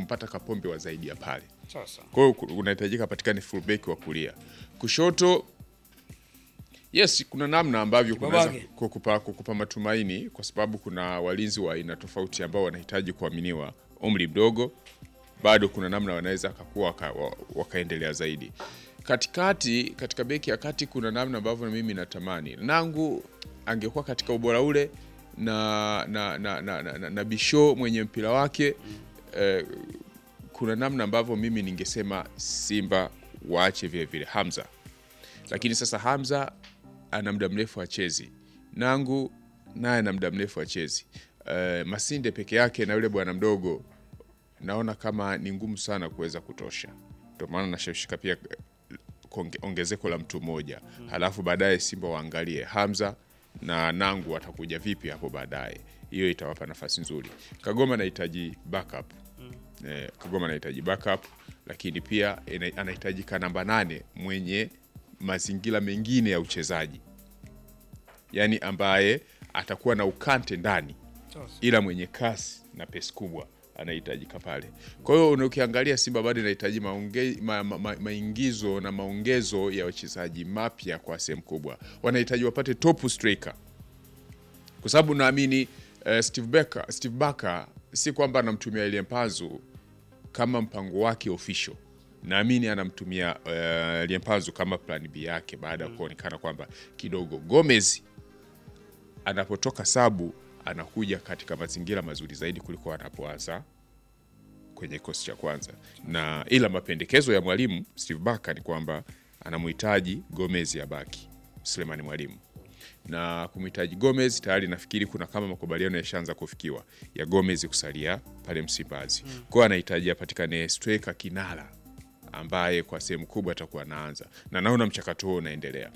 kumpata Kapombe wa zaidi ya pale. Sasa Kwa hiyo ku- unahitajika apatikane fullback wa kulia. Kushoto yes, kuna namna ambavyo kunaweza Kibabage. kukupa, kukupa matumaini kwa sababu kuna walinzi wa aina tofauti ambao wanahitaji kuaminiwa. Umri mdogo bado kuna namna wanaweza akakuwa waka, wa- wakaendelea zaidi. Katikati, katika beki ya kati kuna namna ambavyo mimi natamani Nangu angekuwa katika ubora ule na na, na, na, na, na, na Bisho mwenye mpira wake eh, kuna namna ambavyo mimi ningesema Simba waache vile vile Hamza, lakini sasa Hamza ana muda mrefu achezi, Nangu naye ana muda mrefu achezi. Uh, Masinde peke yake na yule bwana mdogo naona kama ni ngumu sana kuweza kutosha, ndio maana nashawishika pia eh, konge- ongezeko la mtu mmoja, halafu baadaye Simba waangalie Hamza na Nangu watakuja vipi hapo baadaye. Hiyo itawapa nafasi nzuri. Kagoma anahitaji backup eh, Kagoma anahitaji backup, lakini pia ina- anahitajika namba nane mwenye mazingira mengine ya uchezaji, yaani ambaye atakuwa na ukante ndani sasa ila mwenye kasi na pesi kubwa anahitajika pale. Kwa hiyo una- ukiangalia Simba bado inahitaji maonge- ma, ma, ma, maingizo na maongezo ya wachezaji mapya kwa sehemu kubwa. Wanahitaji wapate top striker, kwa sababu naamini uh, Steve Barker, Steve Barker si kwamba anamtumia Elie Mpanzu kama mpango wake official. Naamini anamtumia uh, Elie Mpanzu kama plan B yake baada ya kuonekana kwamba kidogo Gomez anapotoka sabu anakuja katika mazingira mazuri zaidi kuliko anapoanza kwenye kikosi cha kwanza, na ila mapendekezo ya mwalimu Steve Barker ni kwamba anamhitaji Gomez abaki Sulemani Mwalimu na kumhitaji Gomez tayari nafikiri kuna kama makubaliano yashaanza kufikiwa ya Gomez kusalia pale Msimbazi. Kwa hiyo anahitaji apatikane striker kinara ambaye kwa sehemu kubwa atakuwa anaanza, na naona mchakato huo unaendelea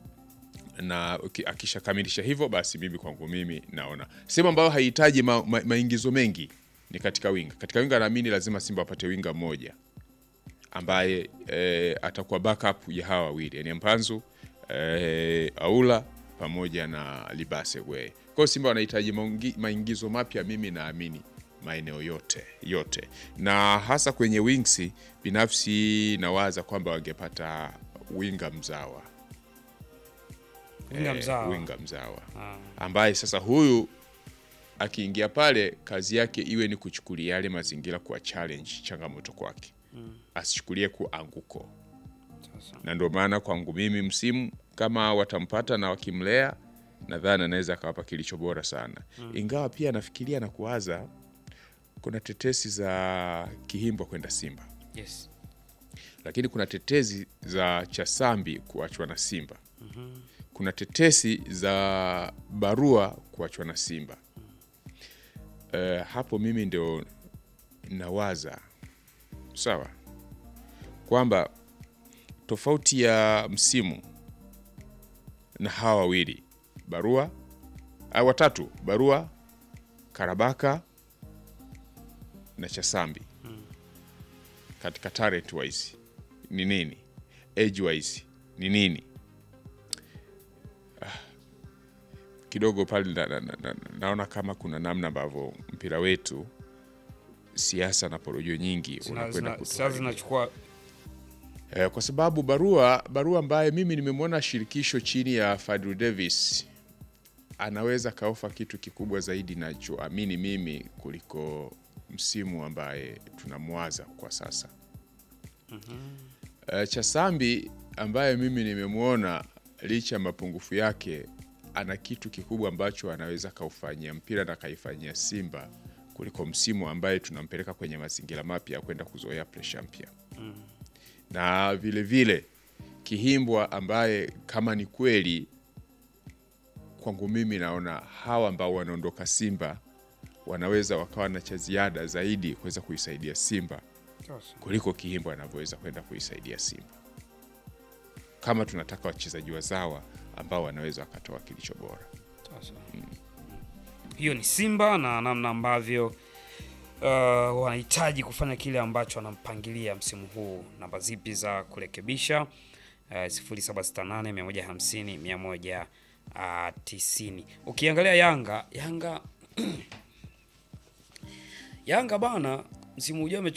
na uki- akishakamilisha hivyo basi mimi kwangu mimi naona sehemu ambayo haihitaji ma, ma, maingizo mengi ni katika winga. Katika winga naamini lazima Simba apate winga mmoja ambaye e, atakuwa backup ya hawa wawili yani Mpanzu e, Aula pamoja na Libase Gwe. Kwa hiyo Simba wanahitaji maungi- maingizo mapya, mimi naamini maeneo yote yote, na hasa kwenye wings, binafsi nawaza kwamba wangepata winga mzawa winga eh, mzawa winga mzawa Ah, ambaye sasa huyu akiingia pale kazi yake iwe ni kuchukulia yale mazingira kuwa challenge, changamoto kwake, asichukulie kuanguko. sasa Na ndio maana kwangu mimi msimu kama watampata na wakimlea, nadhani anaweza akawapa kilicho bora sana, ingawa pia nafikiria na kuwaza kuna tetesi za Kihimbwa kwenda Simba, yes lakini kuna tetesi za Chasambi kuachwa na Simba kuna tetesi za barua kuachwa na Simba. Eh, hapo mimi ndio nawaza sawa, kwamba tofauti ya msimu na hawa wawili barua au watatu, barua Karabaka na Chasambi katika talent wise ni nini, age wise ni nini kidogo pale na, na, na, na, naona kama kuna namna ambavyo mpira wetu siasa na porojo nyingi Zina- unakwenda zina- sasa kutuharibia. zinachukua Eh, kwa sababu barua barua ambaye mimi nimemwona shirikisho chini ya Fadlu Davis anaweza kaofa kitu kikubwa zaidi nachoamini mimi kuliko msimu ambaye tunamwaza kwa sasa. Eh, Chasambi ambaye mimi nimemwona licha ya mapungufu yake ana kitu kikubwa ambacho anaweza kaufanyia mpira na kaifanyia Simba kuliko msimu ambaye tunampeleka kwenye mazingira mapya ya kwenda kuzoea presha mpya na vile vile Kihimbwa ambaye kama ni kweli kwangu mimi naona hawa ambao wanaondoka Simba wanaweza wakawa na cha ziada zaidi kuweza kuisaidia Simba sasa kuliko Kihimbwa anavyoweza kwenda kuisaidia Simba, kama tunataka wachezaji wazawa ambao wanaweza wakatoa kilicho bora. Sasa. Hiyo ni Simba na namna ambavyo uh, wanahitaji kufanya kile ambacho wanampangilia msimu huu. Namba zipi za kurekebisha? Uh, 0768 150 190. Ukiangalia Yanga, Yanga Yanga bana msimu ujao